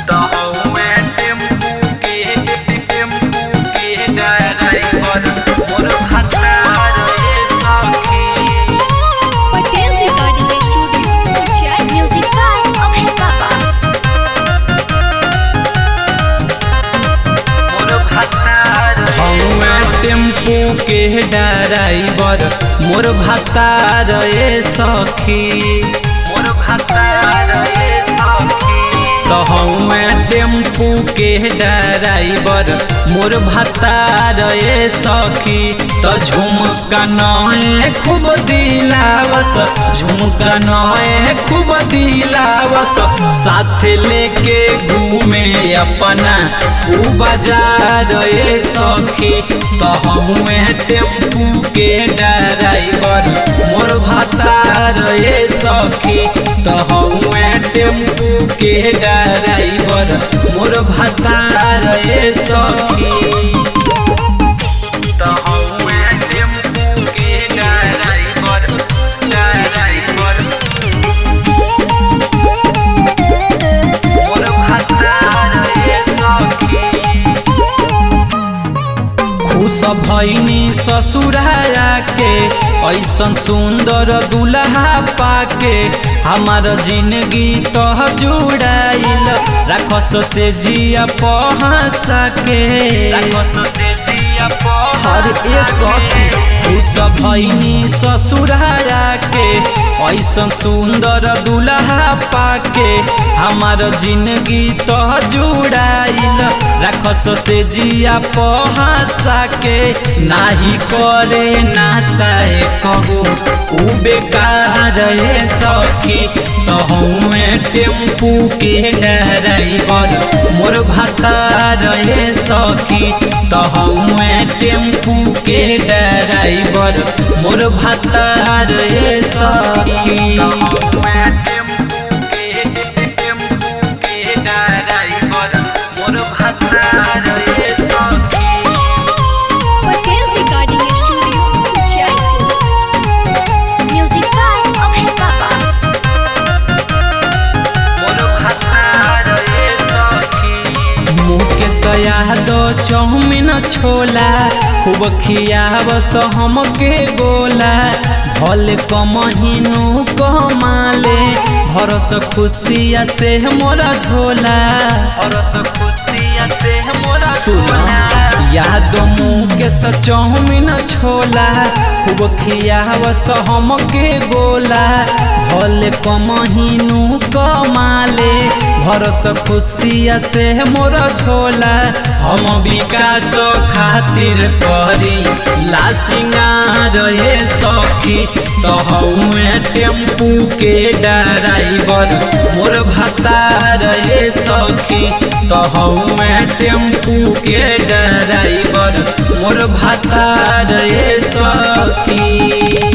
तो हउए टेम्पू के टेम्पू के ड्राइवर मोर भतार ए सखी Patel recording studio Ujjain music by Abhay Baba मोर भतार हउए टेम्पू के ड्राइवर मोर भतार ए सखी मोर भतार ए सखी तो हउए टेम्पू के ड्राइवर मोर भतार ए सखी तो झुमका नए खूब दिलावस झुमका नए खूब दिलावस साथ लेके घूमे अपना ऊ बाजार ए सखी तो हउए टेम्पू के ड्राइवर मोर भतार ए सखी तो हउए टेम्पू के ड्राइवर मोर भतार ए सखी तो हउए टेम्पू के ड्राइवर ड्राइवर मोर भतार ए सखी खुश भैनी ससुराया के ऐसन सुंदर दुल्हा पाके हमार जिंदगी तो जुड़ाइल राखस से जिया पहसा के राखस से जिया हर ए सखी खुश भैनी ससुराया के ऐसन सुंदर दुल्हा पाके हमार जिंदगी तो जुड़ाइल राखस से जिया पहासा के नाही करे नासाए कहो उ बेकार ए सखी तो हउए टेम्पू के ड्राइवर मोर भतार ए सखी तो हउए टेम्पू के ड्राइवर मोर भतार ए सखी तो हउए टेम्पू के टेम्पू के ड्राइवर मोर भतार ए सखी Patel recording studio Ujjain music by Abhay Baba मोर भतार ए सखी मुकेश यादव चौमिन छोला खूब खियावस हमके गोला भल कमहिनु कमाले हरस खुशिया से मोरा झोला हरस खुशिया से मोरा झोला याद मुकेश चौमिन छोला खूब खियावस हमके गोला भल कमहिनु कमाले भरस खुशिया से मोर झोला हम विकास खातिर करी ला सिंगार ए सखी तो हउए टेम्पू के ड्राइवर मोर भतार ए सखी तो हउए टेम्पू के ड्राइवर मोर भतार ए सखी